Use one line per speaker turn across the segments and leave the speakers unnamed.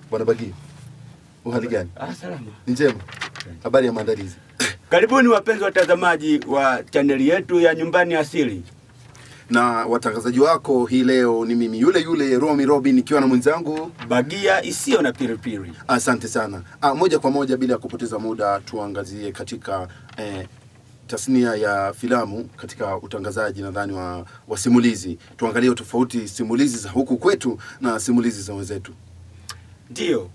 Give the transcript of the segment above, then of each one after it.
Bwana Bagi, uhali gani?
Ah, salama.
Ni njema. Habari ya maandalizi?
Karibuni wapenzi watazamaji wa chaneli yetu ya Nyumbani Asili.
Na watangazaji wako hii leo ni mimi yule yule Romi Robin nikiwa na mwenzangu.
Bagia isiyo na piripiri.
Asante sana. Ah, moja kwa moja bila ya kupoteza muda tuangazie katika eh, tasnia ya filamu katika utangazaji nadhani wa, wa simulizi. Tuangalie tofauti simulizi za huku kwetu na simulizi za wenzetu.
Ndiyo,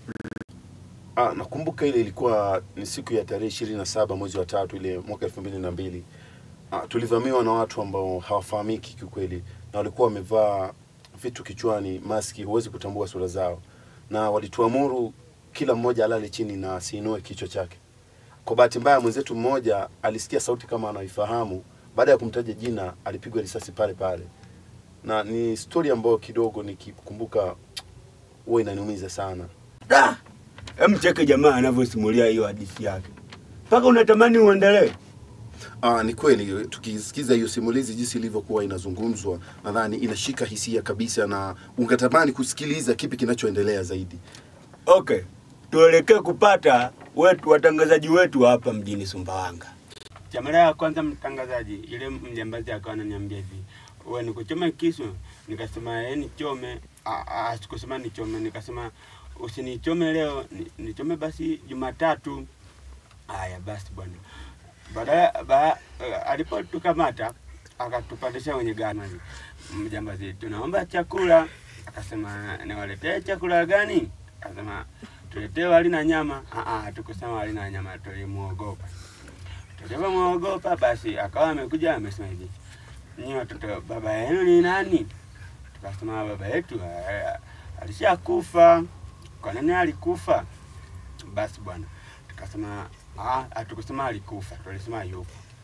Ah, nakumbuka ile ilikuwa ni siku ya tarehe ishirini na saba mwezi wa tatu ile mwaka elfu mbili na mbili. Ah, tulivamiwa na watu ambao hawafahamiki kiukweli, na walikuwa wamevaa vitu kichwani, maski, huwezi kutambua sura zao, na walituamuru kila mmoja alale chini na asiinue kichwa chake. Kwa bahati mbaya, mwenzetu mmoja alisikia sauti kama anaifahamu. Baada ya kumtaja jina, alipigwa risasi pale pale, na ni stori ambayo kidogo nikikumbuka huwa inaniumiza sana.
da hem, cheke jamaa anavyosimulia hiyo hadithi yake, mpaka unatamani uendelee.
Ah, ni kweli tukisikiza hiyo simulizi jinsi ilivyokuwa inazungumzwa, nadhani inashika hisia kabisa, na ungetamani kusikiliza kipi kinachoendelea zaidi.
Okay, tuelekee kupata wetu watangazaji wetu hapa mjini Sumbawanga.
Cha mara ya kwanza mtangazaji, ile mjambazi akawa ananiambia hivi, wewe nikuchome kisu? Nikasema yeye nichome. Ah, ah, sikusema nichome, nikasema usinichome leo, ni- nichome basi Jumatatu. Haya basi bwana. Baadaye ba, eh, alipotukamata akatupandisha kwenye gari. Mjambazi, tunaomba chakula. Akasema niwaletee chakula gani? Akasema tuletee wali na nyama. Ah, ah, tukusema wali na nyama, tulimuogopa tulivyomwogopa basi akawa amekuja amesema hivi nyinyi watoto baba yenu ni nani tukasema baba yetu eh, alishakufa kwa nini alikufa basi bwana tukasema ah, hatukusema alikufa tulisema yupo